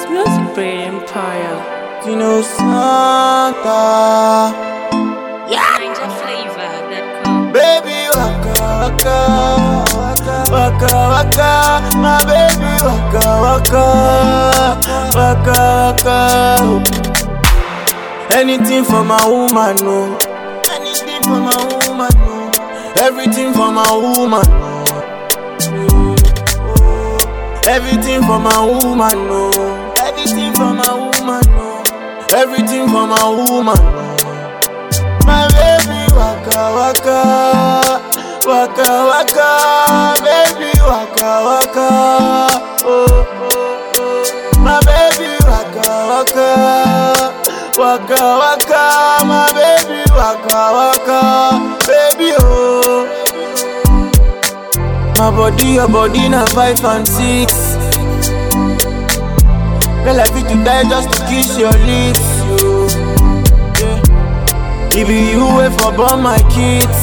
Music Brain Empire. You know Santa. Ninja flavor that come. Baby waka waka waka waka my baby waka waka waka waka anything for my woman no anything for my woman no everything for my woman no everything for my woman no everything for my woman no everything for my woman no my baby waka waka waka waka baby waka waka oh oh oh my baby waka waka waka waka my baby waka waka baby oh my body your body na five and six girl I fit to die just to kiss your lips yo. Yeah. It be you way for born my kids.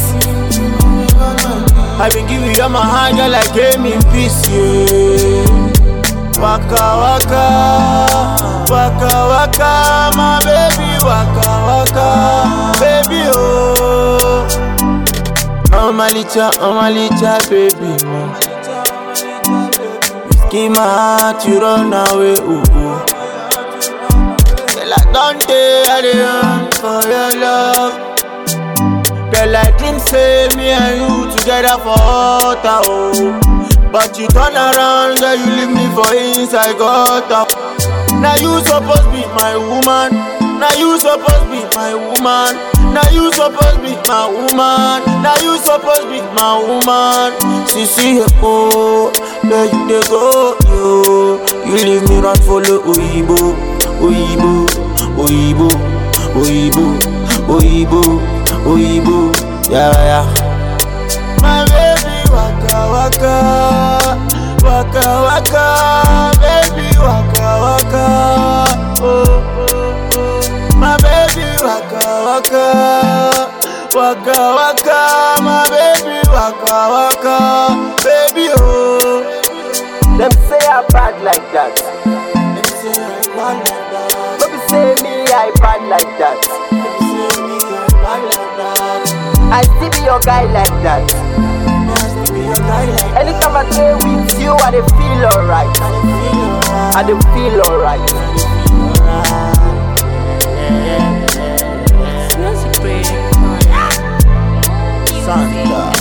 I been give you all my heart, girl, I gave me peace, yeah. Waka waka, waka waka, my baby, waka waka, baby, oh. Oh my licha, oh my licha, baby, mo. You skin my heart, you run away, ooh, ooh. Girl, I don't dare, I dey run for your love. Girl, I dream say me and you together for water, oh. But you turn around, girl, you leave me for inside gutter. Now you supposed be my woman. Now you supposed be my woman. Now you supposed be my woman. Now you supposed be my woman. See, see, oh, where you dey go, yo? You leave me run follow Oyibo, Oyibo, Oyibo, Oyibo, Oyibo, Oyibo, yeah, yeah. My baby waka waka, waka waka, baby waka waka, oh oh oh. My baby waka waka, waka waka, my baby waka waka, baby oh. Them say I bad like that. Them say I bad like that. Don't be say me I bad like that. Them say me I bad like that. I still be your guy like that. Me I still be a guy like that. Anytime I stay with you, I dey feel alright. I dey feel alright. I dey feel alright. Music Brain Empire. Santa.